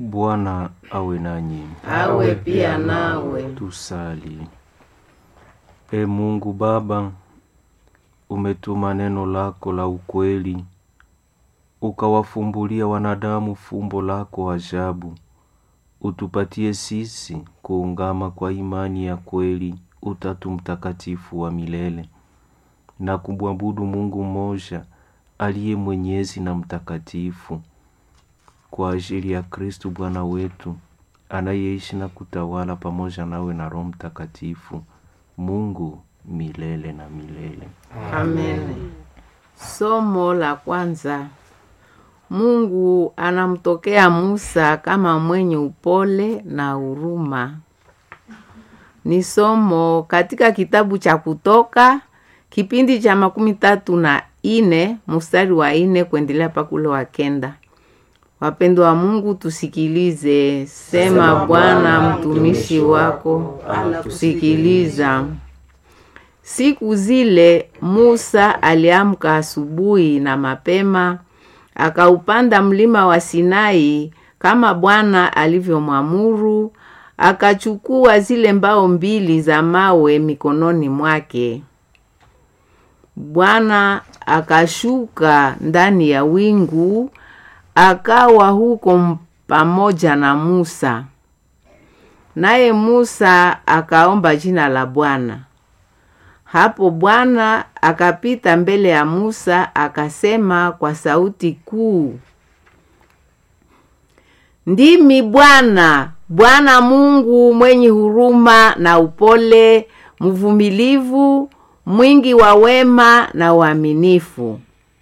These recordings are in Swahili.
Bwana awe nanyi. awe pia nawe. Tusali. E Mungu Baba, umetuma neno lako la ukweli, ukawafumbulia wanadamu fumbo lako ajabu. Utupatie sisi kuungama kwa imani ya kweli Utatu Mtakatifu wa milele na kumwabudu Mungu mmoja aliye mwenyezi na mtakatifu kwa ajili ya Kristu Bwana wetu anayeishi na kutawala pamoja nawe na Roho Mtakatifu, Mungu milele na milele. Amen. Somo la kwanza. Mungu anamtokea Musa kama mwenye upole na huruma. Ni somo katika kitabu cha Kutoka kipindi cha makumi tatu na ine mstari wa ine kuendelea pakule wa kenda. Wapendwa wa Mungu, tusikilize. Sema Bwana, mtumishi wako anakusikiliza. Siku zile Musa aliamka asubuhi na mapema, akaupanda mlima wa Sinai kama Bwana alivyomwamuru, akachukua zile mbao mbili za mawe mikononi mwake. Bwana akashuka ndani ya wingu, akawa huko pamoja na Musa. Naye Musa akaomba jina la Bwana. Hapo Bwana akapita mbele ya Musa akasema kwa sauti kuu, Ndimi Bwana, Bwana Mungu mwenye huruma na upole, mvumilivu, mwingi wa wema na uaminifu.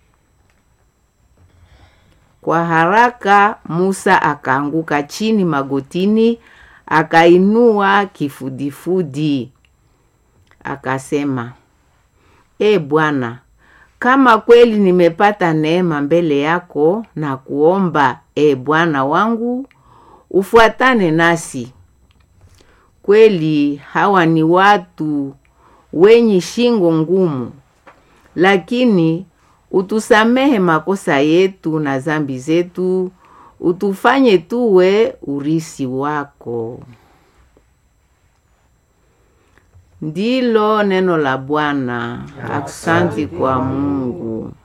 Kwa haraka Musa akaanguka chini magotini, akainua kifudifudi akasema, E Bwana, kama kweli nimepata neema mbele yako, na kuomba e Bwana wangu, ufuatane nasi. Kweli hawa ni watu wenye shingo ngumu, lakini utusamehe makosa yetu na zambi zetu, utufanye tuwe urisi wako. Ndilo neno la Bwana. Aksanti kwa Mungu.